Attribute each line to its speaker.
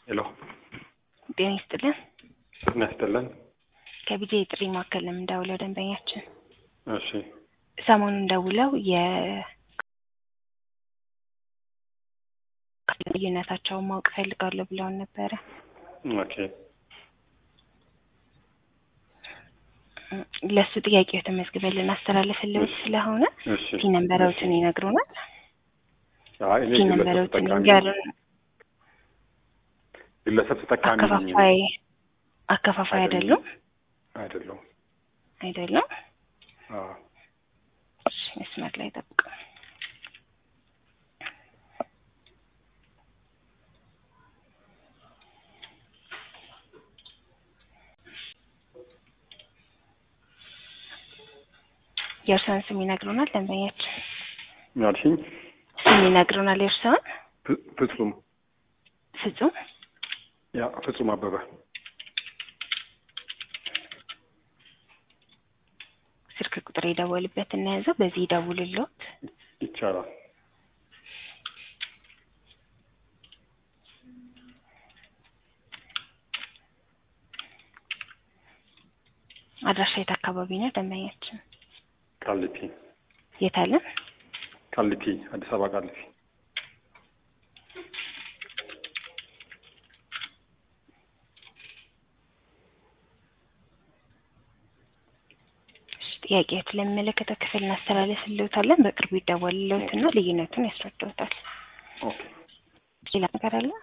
Speaker 1: ሄሎ
Speaker 2: ጤና ይስጥልን።
Speaker 1: ጤና ይስጥልን።
Speaker 2: ከቢጄ የጥሪ ማዕከል ነው የምንደውለው ደንበኛችን
Speaker 1: እሺ
Speaker 2: ሰሞኑን ደውለው የ ልዩነታቸውን ማወቅ ፈልጋለሁ ብለውን ነበረ።
Speaker 1: ኦኬ
Speaker 2: ለእሱ ጥያቄው ተመዝግበን ልናስተላልፍልዎት ስለሆነ
Speaker 1: እሺ
Speaker 2: ቲ ነንበሮትን ይነግሩናል።
Speaker 1: አይ እኔ
Speaker 2: ቲ
Speaker 1: ግለሰብ
Speaker 2: ነንበሮትን
Speaker 1: ተጠቃሚ
Speaker 2: ይንገሩን።
Speaker 1: ግለሰብ ተጠቃሚ ነኝ
Speaker 2: አከፋፋይ አከፋፋይ አይደሉም
Speaker 1: አይደለሁም።
Speaker 2: አይደሉም።
Speaker 1: አዎ
Speaker 2: እሺ፣ መስመር ላይ ጠብቁ። የእርስዎን ስም ይነግሩናል ደንበኛችን?
Speaker 1: ምን አልሽኝ?
Speaker 2: ስም ይነግሩናል የእርስዎን?
Speaker 1: ፍ- ፍጹም
Speaker 2: ፍጹም
Speaker 1: ያ ፍጹም አበበ
Speaker 2: ስልክ ቁጥር የደወልበት እናያዘው በዚህ ይደውልልዎት።
Speaker 1: ይቻላል።
Speaker 2: አድራሻ የት አካባቢ ነው ደንበኛችን?
Speaker 1: ቃሊቲ
Speaker 2: የት አለን?
Speaker 1: ቃሊቲ አዲስ አበባ ቃሊቲ
Speaker 2: ጥያቄዎች ለሚመለከተው ክፍል እናስተላልፍልዎታለን። በቅርቡ ይደወልልዎትና ልዩነቱን ያስረዳዎታል።
Speaker 1: ኦኬ
Speaker 2: ሌላ ነገር አለ?